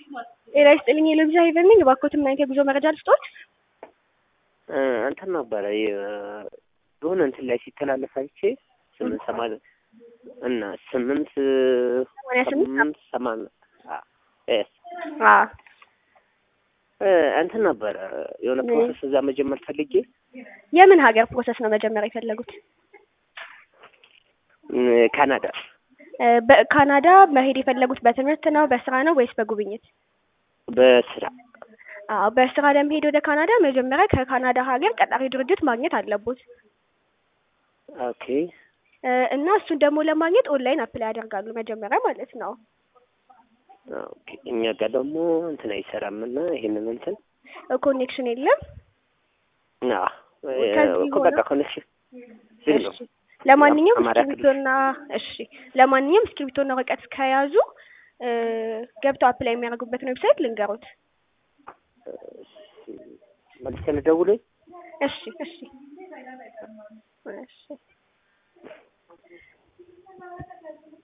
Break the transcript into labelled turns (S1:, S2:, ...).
S1: ጤና ይስጥልኝ የሎቢዛ ሄቨን ነኝ። እባክዎትን ምን አይነት የጉዞ መረጃ ልስጦት?
S2: እንትን ነበረ የሆነ እንትን ላይ ሲተላለፍ አይቼ ስምንት ሰማንያ እና ስምንት
S1: ሰማንያ ስምንት
S2: ስምንት ሰማንያ ኤስ
S1: አዎ
S2: እንትን ነበረ የሆነ ፕሮሰስ እዛ መጀመር ፈልጌ
S1: የምን ሀገር ፕሮሰስ ነው መጀመር የፈለጉት?
S2: ካናዳ
S1: በካናዳ መሄድ የፈለጉት በትምህርት ነው በስራ ነው ወይስ በጉብኝት?
S2: በስራ
S1: አዎ በስራ ለመሄድ ወደ ካናዳ መጀመሪያ ከካናዳ ሀገር ቀጣሪ ድርጅት ማግኘት አለቦት
S2: ኦኬ
S1: እና እሱን ደግሞ ለማግኘት ኦንላይን አፕላይ ያደርጋሉ መጀመሪያ ማለት ነው።
S2: ኦኬ እኛ ጋር ደግሞ እንትን አይሰራም እና ይሄንን እንትን
S1: ኮኔክሽን የለም።
S2: አዎ
S1: ከዚህ
S2: እኮ በቃ ኮኔክሽን ዝግ ነው።
S1: እሺ ለማንኛውም
S2: አማራ ክልል።
S1: እስክሪብቶና እሺ ለማንኛውም እስክሪብቶና ወረቀት ከያዙ ገብተው አፕላይ የሚያደርጉበትን ዌብሳይት ልንገሩት።
S2: መልስ ልደውልኝ
S1: እሺ እሺ እሺ